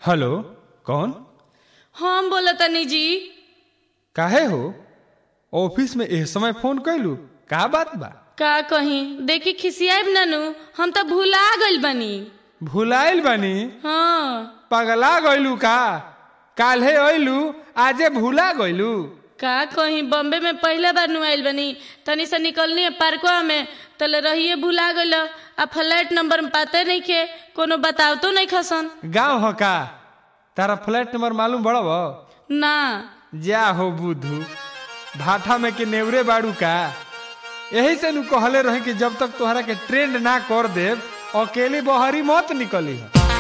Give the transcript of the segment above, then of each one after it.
hello कौन हम बोला तनी जी काहे हो ऑफिस में एह समय फोन कैलू का बात बा का कहीं देखी खिसियाब नानू हम तो भुला गइल बनी भुलाइल बानी हाँ पगला गइलू का काल्हे अइलू आजे भुला गइलू का कहीं बॉम्बे में पहले बार नु आइल बनी तनी से निकलनी है पार्कवा में तले रहिए भुला गइल आ फ्लैट नंबर में पाते नहीं के कोनो बताव तो नहीं खसन गाँव हो का तारा फ्लैट नंबर मालूम बड़ब ना जा हो बुधू भाठा में के नेवरे बाड़ू का यही से नु कहले रहे कि जब तक तोहरा के ट्रेंड ना कर देव अकेली बहरी मत निकली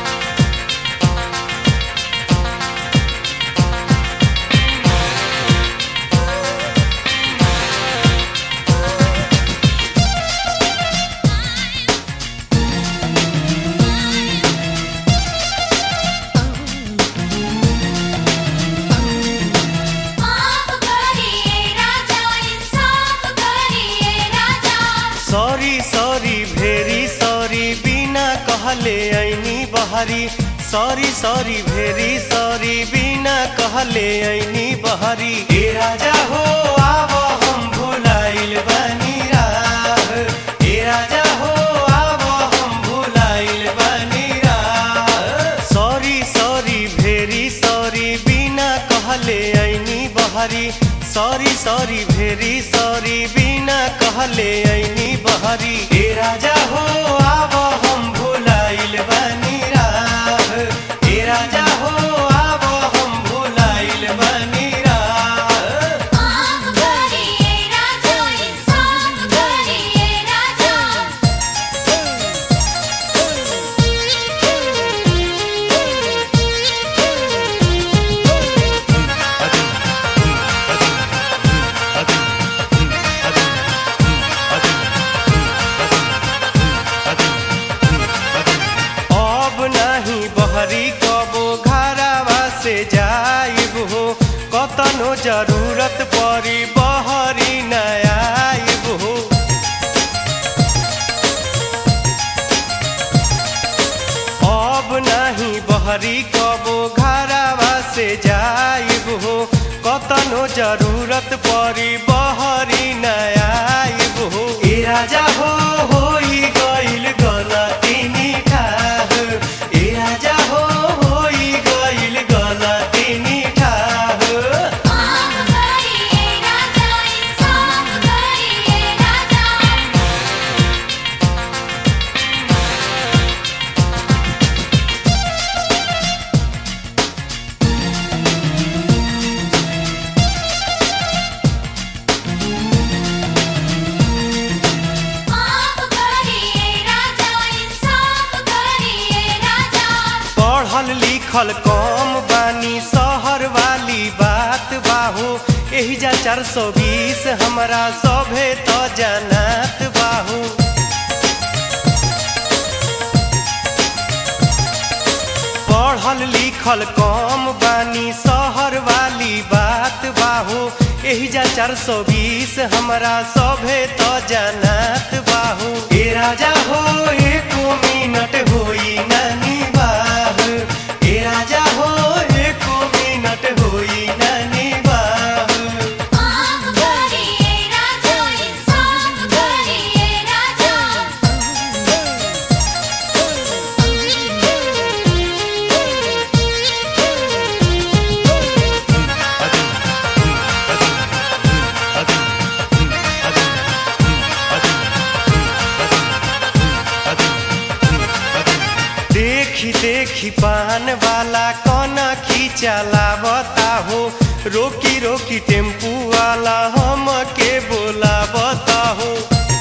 माफ करिए राजा इंसाफ करिए राजा सॉरी सॉरी भेरी सॉरी बिना कहले ऐनी बहरी सॉरी सॉरी भेरी सॉरी बिना कहले ऐनी बहरी ए राजा हो आव हम भुलाइल बनी राह ए राजा हो आव हम भुलाइल बनी राह सॉरी सॉरी भेरी सॉरी बिना कहले ऐनी बहरी सॉरी सॉरी भेरी सॉरी बिना कहले ऐनी बहरी ए राजा हो आव हम भुलाइल बनी राह ए राजा हो आव हम भुलाइल बनी राह माफ करिए राजा इंसाफ करिए राजा अब नाही बहरी कबो घरावा से जाइब हो कतनो जरूरत परी बहरी न आइब हो अब नाही बहरी कबो घरावा से जाइब हो कतनो जरूरत परी बहरी न आइब हो ए राजा हो होई गइल गलती निठाह ए राजा हो होई गइल गलती निठाह माफ करिए राजा इंसाफ करिए राजा माफ करिए राजा इंसाफ करिए राजा पढ़ल लिखल कम बानी शहर वाली बात बाहू एही जा चार सौ बीस हमरा सभे तो जानत बाहू पढ़ल लिखल कम बानी शहर वाली बात बाहू एही जा चार सौ बीस हमरा सभे तो जानत बाहू ए राजा हो एको मिनट होई नानी बाह ए राजा हो एको मिनट होई नानी बाह माफ करिए राजा इंसाफ करिए राजा देखी देखी पान वाला कौना खींचलावता हो रोकी रोकी टेम्पू वाला हम के बोलावता हो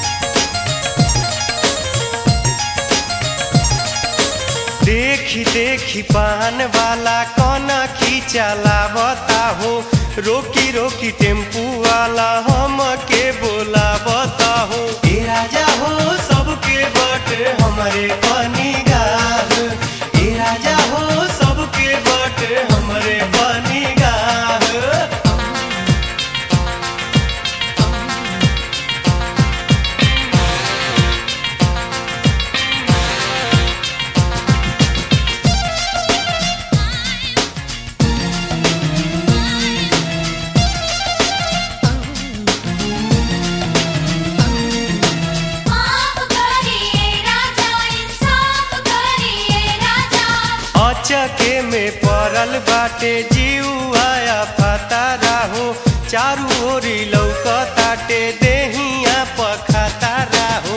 देखी देखी पान वाला कौना खींचलावता हो रोकी रोकी टेम्पू वाला हम के बोलावता हो ए राजा हो सबके बट हमारे पानी गाह ए राजा हो सबके बट हमारे पानी गाह अचके में पड़ल बाटे जीवाया पता राहो चारू ओरी लौकताटे देहिया पखाता राहो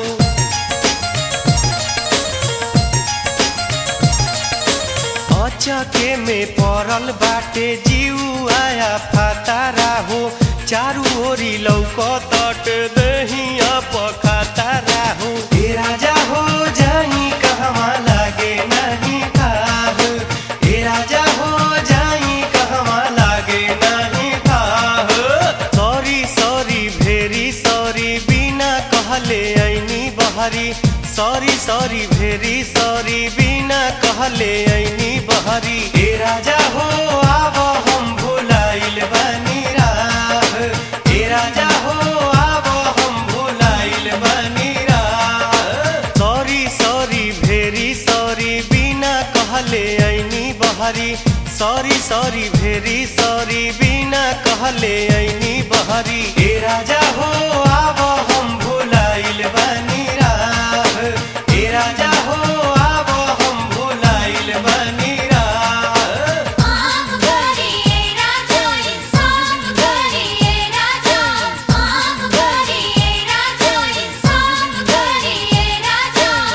अचके में पड़ल बाटे जीवाया पता राहो चारू ओरी लौकताटे देहिया पखाता राहो ए राजा हो जाई कहवा लागे नहीं खाह ए राजा हो जाई कहवा लागे नहीं खाह सॉरी सॉरी भेरी सॉरी बिना कहले ऐनी बहरी सॉरी सॉरी भेरी सॉरी बिना कहले ऐनी बहरी ए राजा हो आब हम भुलाइल बानी राह ए राजा हो आब हम भुलाइल बानी राह सॉरी सॉरी भेरी सॉरी बिना कहले ऐनी बहरी सॉरी सॉरी भेरी सॉरी बिना कहले ऐनी बहरी